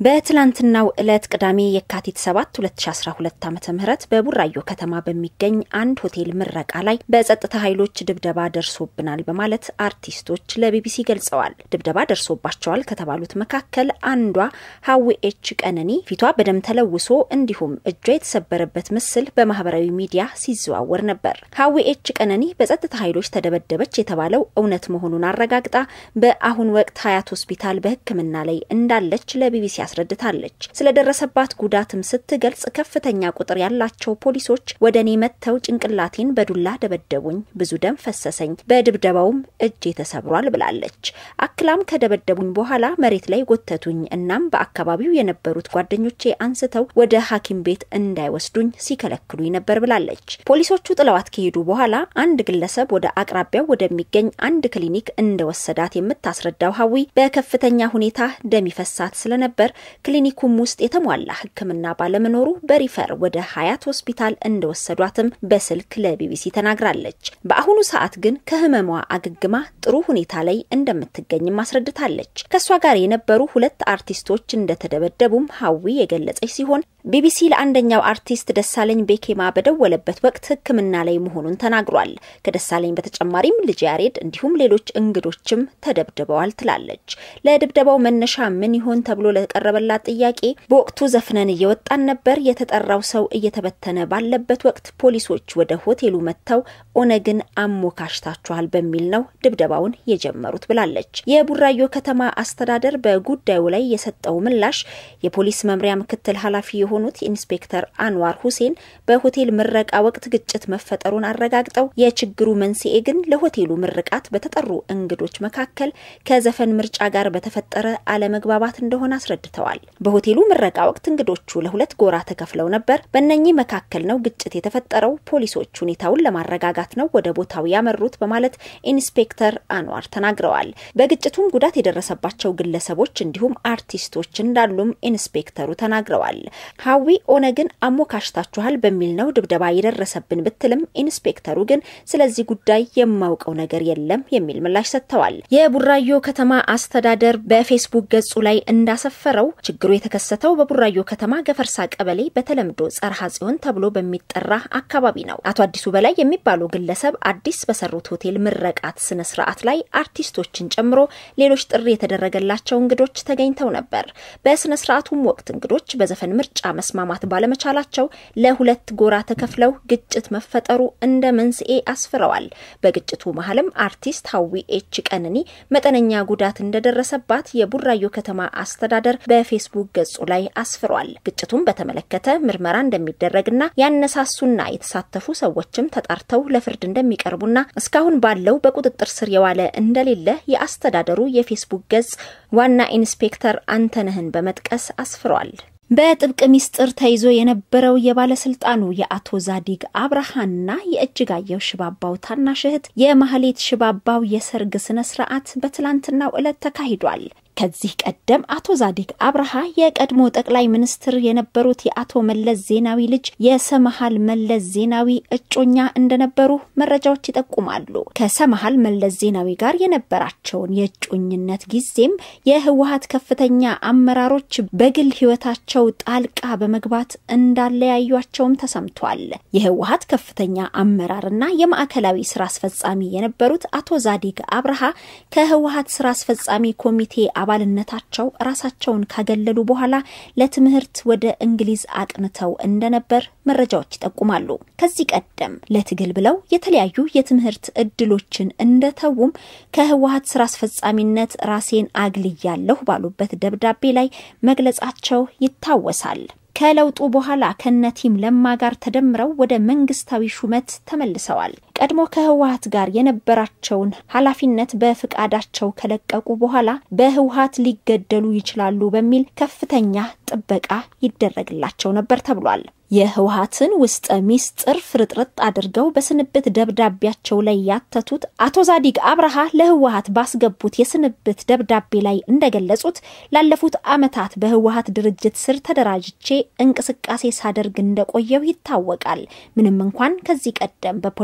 በትላንትናው ዕለት ቅዳሜ የካቲት 7 2012 ዓ ም በቡራዮ ከተማ በሚገኝ አንድ ሆቴል ምረቃ ላይ በጸጥታ ኃይሎች ድብደባ ደርሶብናል በማለት አርቲስቶች ለቢቢሲ ገልጸዋል። ድብደባ ደርሶባቸዋል ከተባሉት መካከል አንዷ ሀዊ ኤች ቀነኒ ፊቷ በደም ተለውሶ እንዲሁም እጇ የተሰበረበት ምስል በማህበራዊ ሚዲያ ሲዘዋወር ነበር። ሀዊ ኤች ቀነኒ በጸጥታ ኃይሎች ተደበደበች የተባለው እውነት መሆኑን አረጋግጣ በአሁን ወቅት ሀያት ሆስፒታል በሕክምና ላይ እንዳለች ለቢቢሲ አስረድታለች። ስለደረሰባት ጉዳትም ስትገልጽ ከፍተኛ ቁጥር ያላቸው ፖሊሶች ወደ እኔ መጥተው ጭንቅላቴን በዱላ ደበደቡኝ፣ ብዙ ደም ፈሰሰኝ፣ በድብደባውም እጄ ተሰብሯል ብላለች። አክላም ከደበደቡኝ በኋላ መሬት ላይ ጎተቱኝ፣ እናም በአካባቢው የነበሩት ጓደኞቼ አንስተው ወደ ሐኪም ቤት እንዳይወስዱኝ ሲከለክሉኝ ነበር ብላለች። ፖሊሶቹ ጥለዋት ከሄዱ በኋላ አንድ ግለሰብ ወደ አቅራቢያው ወደሚገኝ አንድ ክሊኒክ እንደወሰዳት የምታስረዳው ሀዊ በከፍተኛ ሁኔታ ደም ይፈሳት ስለነበር ክሊኒኩም ውስጥ የተሟላ ሕክምና ባለመኖሩ በሪፈር ወደ ሀያት ሆስፒታል እንደወሰዷትም በስልክ ለቢቢሲ ተናግራለች። በአሁኑ ሰዓት ግን ከህመሟ አገግማ ጥሩ ሁኔታ ላይ እንደምትገኝም አስረድታለች። ከእሷ ጋር የነበሩ ሁለት አርቲስቶች እንደተደበደቡም ሀዊ የገለጸች ሲሆን ቢቢሲ ለአንደኛው አርቲስት ደሳለኝ ቤኬማ በደወለበት ወቅት ሕክምና ላይ መሆኑን ተናግሯል። ከደሳለኝ በተጨማሪም ልጅ ያሬድ እንዲሁም ሌሎች እንግዶችም ተደብድበዋል ትላለች። ለድብደባው መነሻ ምን ይሆን ተብሎ ለቀረበላት ጥያቄ በወቅቱ ዘፍነን እየወጣን ነበር፣ የተጠራው ሰው እየተበተነ ባለበት ወቅት ፖሊሶች ወደ ሆቴሉ መጥተው ኦነግን አሞካሽታችኋል በሚል ነው ድብደባውን የጀመሩት ብላለች። የቡራዮ ከተማ አስተዳደር በጉዳዩ ላይ የሰጠው ምላሽ የፖሊስ መምሪያ ምክትል ኃላፊ የሆኑት ኢንስፔክተር አንዋር ሁሴን በሆቴል ምረቃ ወቅት ግጭት መፈጠሩን አረጋግጠው የችግሩ መንስኤ ግን ለሆቴሉ ምርቃት በተጠሩ እንግዶች መካከል ከዘፈን ምርጫ ጋር በተፈጠረ አለመግባባት እንደሆነ አስረድተዋል። በሆቴሉ ምረቃ ወቅት እንግዶቹ ለሁለት ጎራ ተከፍለው ነበር። በእነኚህ መካከል ነው ግጭት የተፈጠረው። ፖሊሶች ሁኔታውን ለማረጋጋት ነው ወደ ቦታው ያመሩት በማለት ኢንስፔክተር አንዋር ተናግረዋል። በግጭቱም ጉዳት የደረሰባቸው ግለሰቦች እንዲሁም አርቲስቶች እንዳሉም ኢንስፔክተሩ ተናግረዋል። ሀዊ ኦነግን አሞካሽታችኋል በሚል ነው ድብደባ የደረሰብን ብትልም ኢንስፔክተሩ ግን ስለዚህ ጉዳይ የማውቀው ነገር የለም የሚል ምላሽ ሰጥተዋል። የቡራዮ ከተማ አስተዳደር በፌስቡክ ገጹ ላይ እንዳሰፈረው ችግሩ የተከሰተው በቡራዮ ከተማ ገፈርሳ ቀበሌ በተለምዶ ጸርሃ ጽዮን ተብሎ በሚጠራ አካባቢ ነው። አቶ አዲሱ በላይ የሚባሉ ግለሰብ አዲስ በሰሩት ሆቴል ምረቃት ስነ ስርዓት ላይ አርቲስቶችን ጨምሮ ሌሎች ጥሪ የተደረገላቸው እንግዶች ተገኝተው ነበር። በስነ ስርዓቱም ወቅት እንግዶች በዘፈን ምርጫ መስማማት ባለመቻላቸው ለሁለት ጎራ ተከፍለው ግጭት መፈጠሩ እንደ መንስኤ አስፍረዋል። በግጭቱ መሀልም አርቲስት ሀዊ ኤች ቀነኒ መጠነኛ ጉዳት እንደደረሰባት የቡራዮ ከተማ አስተዳደር በፌስቡክ ገጹ ላይ አስፍሯል። ግጭቱን በተመለከተ ምርመራ እንደሚደረግና ያነሳሱና የተሳተፉ ሰዎችም ተጣርተው ለፍርድ እንደሚቀርቡና እስካሁን ባለው በቁጥጥር ስር የዋለ እንደሌለ የአስተዳደሩ የፌስቡክ ገጽ ዋና ኢንስፔክተር አንተነህን በመጥቀስ አስፍሯል። በጥብቅ ሚስጥር ተይዞ የነበረው የባለስልጣኑ የአቶ ዛዲግ አብርሃና የእጅጋየሁ ሽባባው ታናሽ እህት የማህሌት ሽባባው የሰርግ ስነ ስርዓት በትላንትናው ዕለት ተካሂዷል። ከዚህ ቀደም አቶ ዛዲግ አብርሃ የቀድሞ ጠቅላይ ሚኒስትር የነበሩት የአቶ መለስ ዜናዊ ልጅ የሰመሃል መለስ ዜናዊ እጮኛ እንደነበሩ መረጃዎች ይጠቁማሉ። ከሰመሃል መለስ ዜናዊ ጋር የነበራቸውን የእጮኝነት ጊዜም የህወሀት ከፍተኛ አመራሮች በግል ህይወታቸው ጣልቃ በመግባት እንዳለያዩቸውም ተሰምቷል። የህወሀት ከፍተኛ አመራርና የማዕከላዊ ስራ አስፈጻሚ የነበሩት አቶ ዛዲግ አብርሃ ከህወሀት ስራ አስፈጻሚ ኮሚቴ አባልነታቸው ራሳቸውን ካገለሉ በኋላ ለትምህርት ወደ እንግሊዝ አቅንተው እንደነበር መረጃዎች ይጠቁማሉ። ከዚህ ቀደም ለትግል ብለው የተለያዩ የትምህርት እድሎችን እንደተዉም ከህወሀት ስራ አስፈጻሚነት ራሴን አግልያለሁ ባሉበት ደብዳቤ ላይ መግለጻቸው ይታወሳል። ከለውጡ በኋላ ከነቲም ለማ ጋር ተደምረው ወደ መንግስታዊ ሹመት ተመልሰዋል። ቀድሞ ከህወሀት ጋር የነበራቸውን ኃላፊነት በፍቃዳቸው ከለቀቁ በኋላ በህወሀት ሊገደሉ ይችላሉ በሚል ከፍተኛ ጥበቃ ይደረግላቸው ነበር ተብሏል። የህወሀትን ውስጠ ሚስጥር ፍርጥርጥ አድርገው በስንብት ደብዳቤያቸው ላይ ያተቱት አቶ ዛዲግ አብርሃ ለህወሀት ባስገቡት የስንብት ደብዳቤ ላይ እንደገለጹት ላለፉት ዓመታት በህወሀት ድርጅት ስር ተደራጅቼ እንቅስቃሴ ሳደርግ እንደቆየው ይታወቃል። ምንም እንኳን ከዚህ ቀደም በፖለቲካው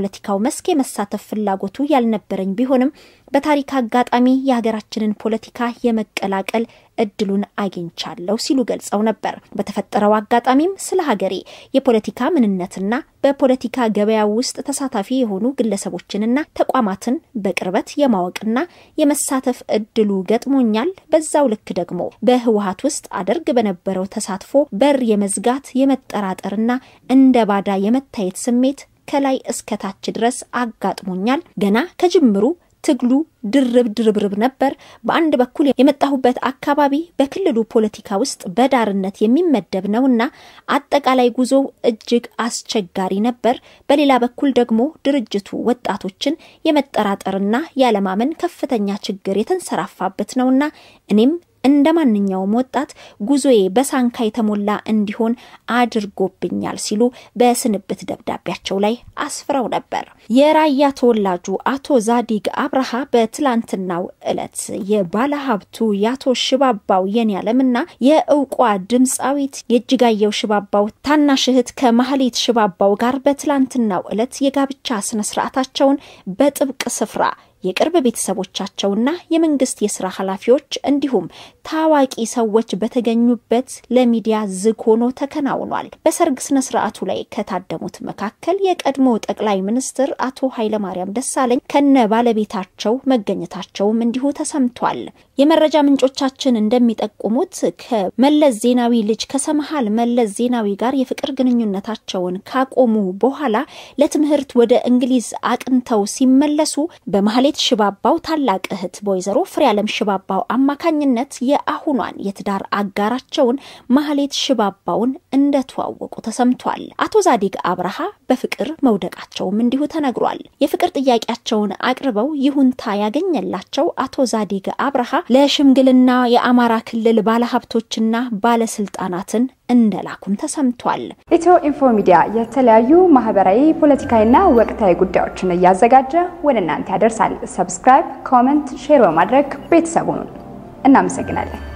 መስክ የመሳተፍ ፍላጎቱ ያልነበረኝ ቢሆንም በታሪክ አጋጣሚ የሀገራችንን ፖለቲካ የመቀላቀል እድሉን አግኝቻለሁ ሲሉ ገልጸው ነበር። በተፈጠረው አጋጣሚም ስለ ሀገሬ የፖለቲካ ምንነትና በፖለቲካ ገበያ ውስጥ ተሳታፊ የሆኑ ግለሰቦችንና ተቋማትን በቅርበት የማወቅና የመሳተፍ እድሉ ገጥሞኛል። በዛው ልክ ደግሞ በህወሀት ውስጥ አደርግ በነበረው ተሳትፎ በር የመዝጋት የመጠራጠርና እንደ ባዳ የመታየት ስሜት ከላይ እስከ ታች ድረስ አጋጥሞኛል። ገና ከጅምሩ ትግሉ ድርብ ድርብርብ ነበር። በአንድ በኩል የመጣሁበት አካባቢ በክልሉ ፖለቲካ ውስጥ በዳርነት የሚመደብ ነውና አጠቃላይ ጉዞው እጅግ አስቸጋሪ ነበር። በሌላ በኩል ደግሞ ድርጅቱ ወጣቶችን የመጠራጠርና ያለማመን ከፍተኛ ችግር የተንሰራፋበት ነውና እኔም እንደ ማንኛውም ወጣት ጉዞዬ በሳንካ የተሞላ እንዲሆን አድርጎብኛል ሲሉ በስንብት ደብዳቤያቸው ላይ አስፍረው ነበር። የራያ ተወላጁ አቶ ዛዲግ አብርሃ በትላንትናው ዕለት የባለሀብቱ የአቶ ሽባባው የኔዓለምና የእውቋ ድምፃዊት የእጅጋየሁ ሽባባው ታናሽ እህት ከማህሌት ሽባባው ጋር በትላንትናው ዕለት የጋብቻ ስነስርዓታቸውን በጥብቅ ስፍራ የቅርብ ቤተሰቦቻቸውና የመንግስት የስራ ኃላፊዎች እንዲሁም ታዋቂ ሰዎች በተገኙበት ለሚዲያ ዝግ ሆኖ ተከናውኗል። በሰርግ ስነ ስርዓቱ ላይ ከታደሙት መካከል የቀድሞ ጠቅላይ ሚኒስትር አቶ ኃይለማርያም ደሳለኝ ከነ ባለቤታቸው መገኘታቸውም እንዲሁ ተሰምቷል። የመረጃ ምንጮቻችን እንደሚጠቁሙት ከመለስ ዜናዊ ልጅ ከሰምሃል መለስ ዜናዊ ጋር የፍቅር ግንኙነታቸውን ካቆሙ በኋላ ለትምህርት ወደ እንግሊዝ አቅንተው ሲመለሱ በመሀሌ ማህሌት ሽባባው ታላቅ እህት በወይዘሮ ፍሬያለም ሽባባው አማካኝነት የአሁኗን የትዳር አጋራቸውን ማህሌት ሽባባውን እንደተዋወቁ ተሰምቷል። አቶ ዛዲግ አብርሃ በፍቅር መውደቃቸውም እንዲሁ ተነግሯል። የፍቅር ጥያቄያቸውን አቅርበው ይሁንታ ያገኘላቸው አቶ ዛዲግ አብርሃ ለሽምግልና የአማራ ክልል ባለሀብቶችና ባለስልጣናትን እንደላኩም ተሰምቷል። ኢትዮ ኢንፎ ሚዲያ የተለያዩ ማህበራዊ፣ ፖለቲካዊና ወቅታዊ ጉዳዮችን እያዘጋጀ ወደ እናንተ ያደርሳል። ሰብስክራይብ፣ ኮመንት፣ ሼር በማድረግ ቤተሰቡን እናመሰግናለን።